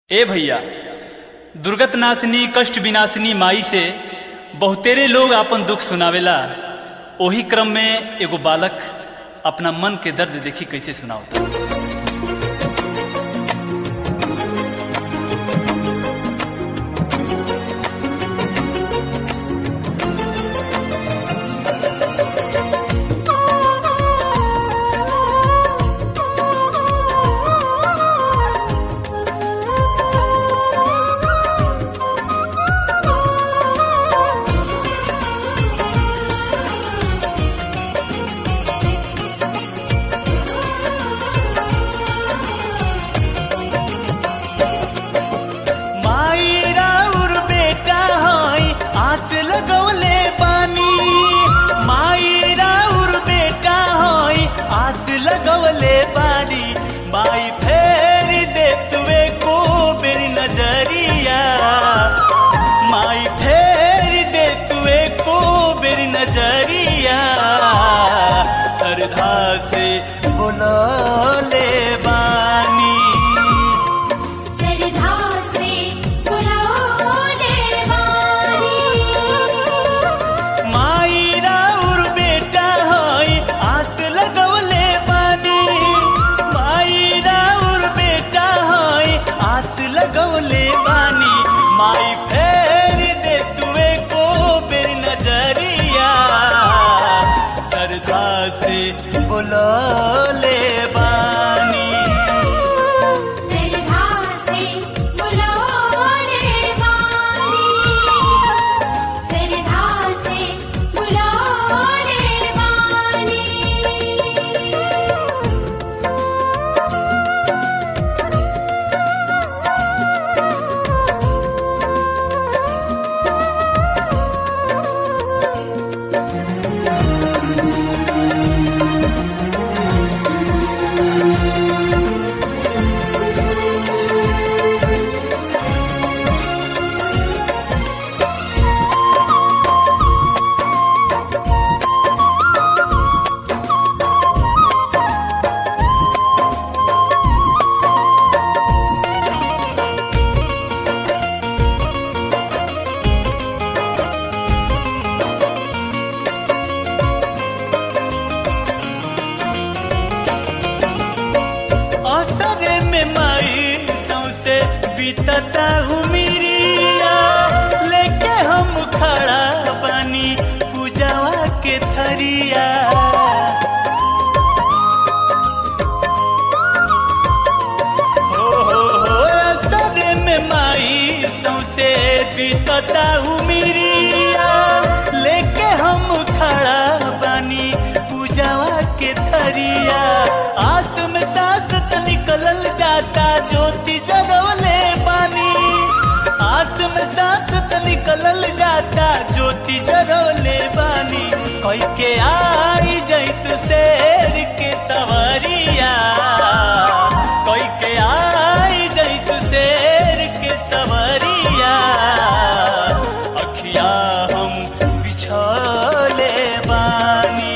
ए भैया दुर्गत नाशनी कष्ट विनाशिनी माई से बहुतेरे लोग आपन दुख सुनावेला ओही क्रम में एगो बालक अपना मन के दर्द देखी कैसे सुनाओ माई राउर बेटा हई आस लगौले बानी माई राउर बेटा हई आस लगौले बानी माई फेर दे तुवे को बेरी नजरिया माई फेर दे तुवे को बेरी नजरिया श्रद्धा से बोलले बानी सरधा से बुलाने वाली माई राउर बेटा हई आस लगौले बानी माई राउर बेटा हई आस लगौले बानी माई फेर दे तुवे को बेर नजरिया श्रद्धा से बोलले बानी सरधा से बुलाने वाली सरधा से बुलाने वाली असरे में माई सौसे बीतता हूँ मिरिया लेके हम खड़ा बानी पूजावा के थरिया हो हो हो असरे में माई सौसे बीतता हूँ मिरिया लेके हम खड़ा बानी पूजावा के थरिया आस में सास त निकलल जाता ज्योति जगवले पानी आस में सास त निकलल जाता ज्योति जगवले बानी कई के आई जैत शेर के सवरिया कई के आई जैत शेर के सवरिया अखिया हम बिछले बानी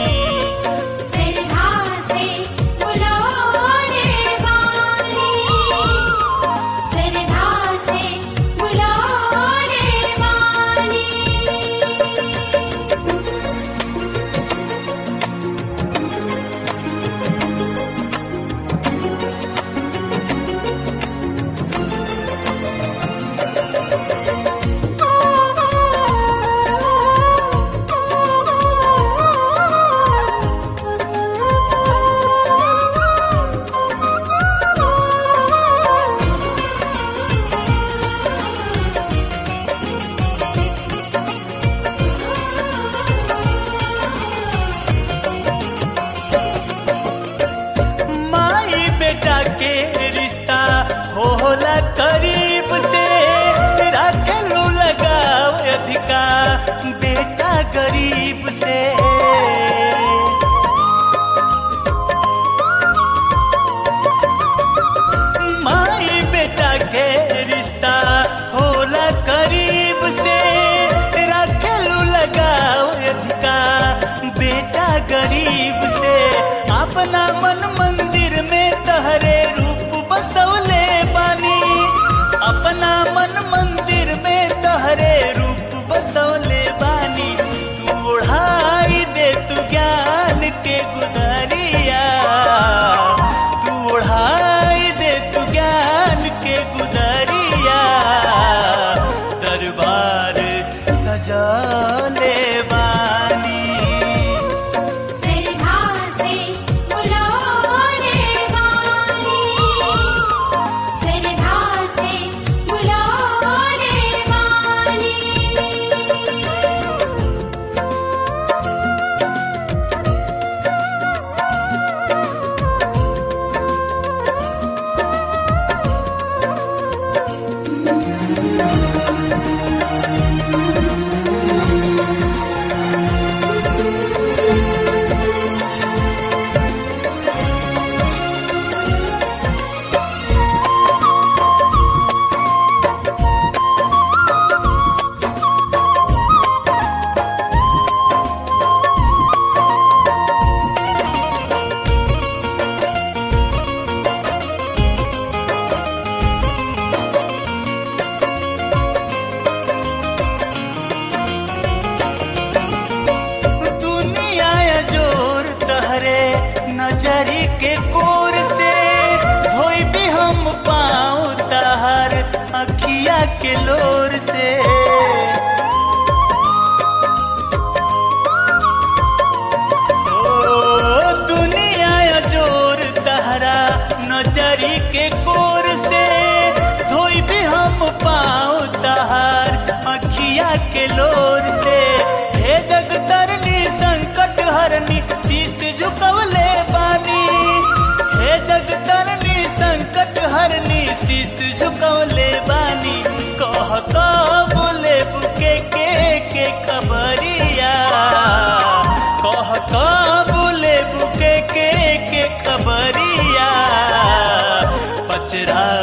सरधा से बुलाने वाली सरधा से बुलाने वाली माई बेटा के रिश्ता होला करीब से रखलू लगाव अधिका बेटा गरीब से माई बेटा के रिश्ता होला करीब से रखलू लगाव अधिका बेटा गरीब से अपना मन मंदिर में तहरे रूप बसवले बानी पाँव तहार अखिया के लोर से ओ दुनिया जोर तहरा नजरी के कोर से धोई भी हम पाँव तहार अखिया के लोर से हे जगतरनी संकट हरनी शीश झुकवले बानी हे जगतरनी संकट हरनी शीश झुकवले बानी कह बोले बुके के के खबरिया कह बोले बुके के के खबरिया पचरा